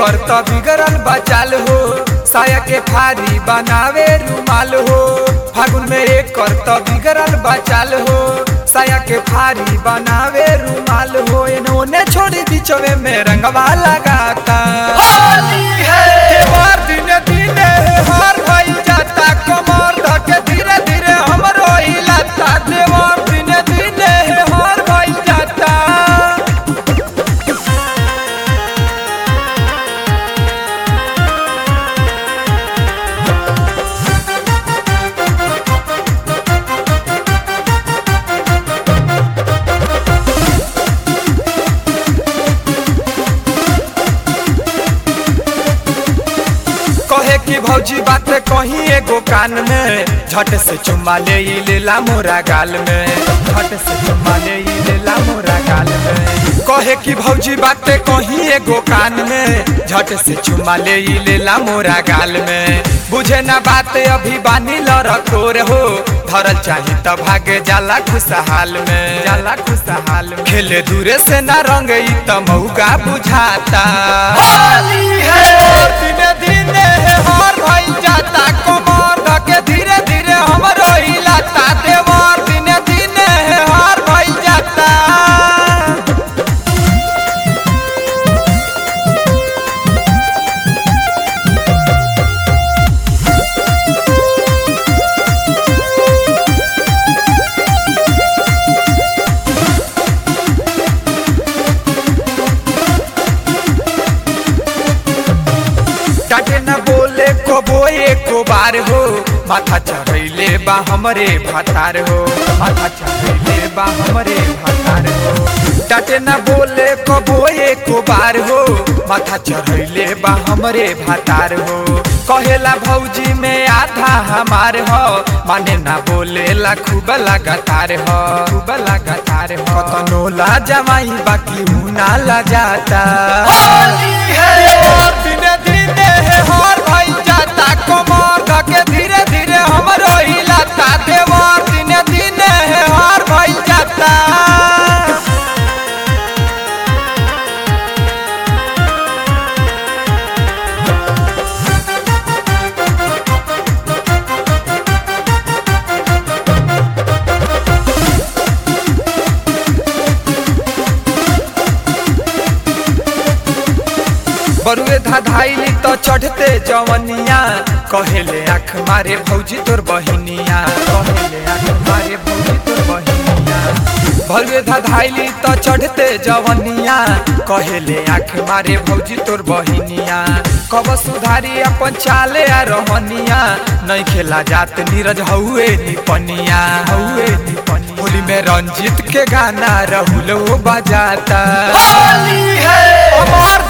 एकर त बिगड़ल बचाल हो साया के फारी बनावे रुमाल हो फागुन में एकर त बिगड़ल बचाल हो साया के फारी बनावे रुमाल हो इन्होंने छोड़ी बीचवे में रंगवा लगाता होली है त्योहार दिने दिने हर भई जाता कमर धके धीरे धीरे हमरो हिलाता त्योहार दिने दिने हर भई जाता कहे कि भौजी बात कही एगो कान में झट से चुम्मा ले ई लेला मोरा गाल में झट से चुम्मा ले ई लेला मोरा गाल में कहे कि भौजी बात कही एगो कान में झट से चुम्मा ले ई लेला मोरा गाल में बुझे ना बात अभी बानी लड़कोर हो धरल चाही त भागे जाला खुशहाल में जाला खुशहाल में खेले दूरे से ना रंग ई त मौका बुझाता होली है दिने दिने हर भई जाता कमर धके धीरे धीरे हमरो हिलाता देवर दिने दिने हर भई जाता डाटे न बोले को बोए को बार हो माथा चढ़ैले बा हमरे भातार हो माथा चढ़ैले बा हमरे भातार हो डाटे न बोले को बोए को बार हो माथा चढ़ैले बा हमरे भातार हो कहेला भौजी में आधा हमार हो माने ना बोले ला खूब लगातार हो खूब लगातार हो कतनो ला जमाई बाकी हूँ ना ला जाता होली है दिने दिने हर भई जाता कमर धके धीरे धीरे हमरो हिलाता देवर दिने दिने हर भई जाता बरुए धाधाइली तो चढ़ते जवनिया कहेले आँख मारे भौजी तोर बहिनिया कहेले आँख मारे भौजी तोर बहिनिया बरुए धाधाइली तो चढ़ते जवनिया कहेले आँख मारे भौजी तोर बहिनिया कब सुधारी अपन चाले आ रहनिया नहीं खेला जात नीरज हउए निपनिया हउए निपनिया होली में रंजीत के गाना रहुल बजाता होली है अमर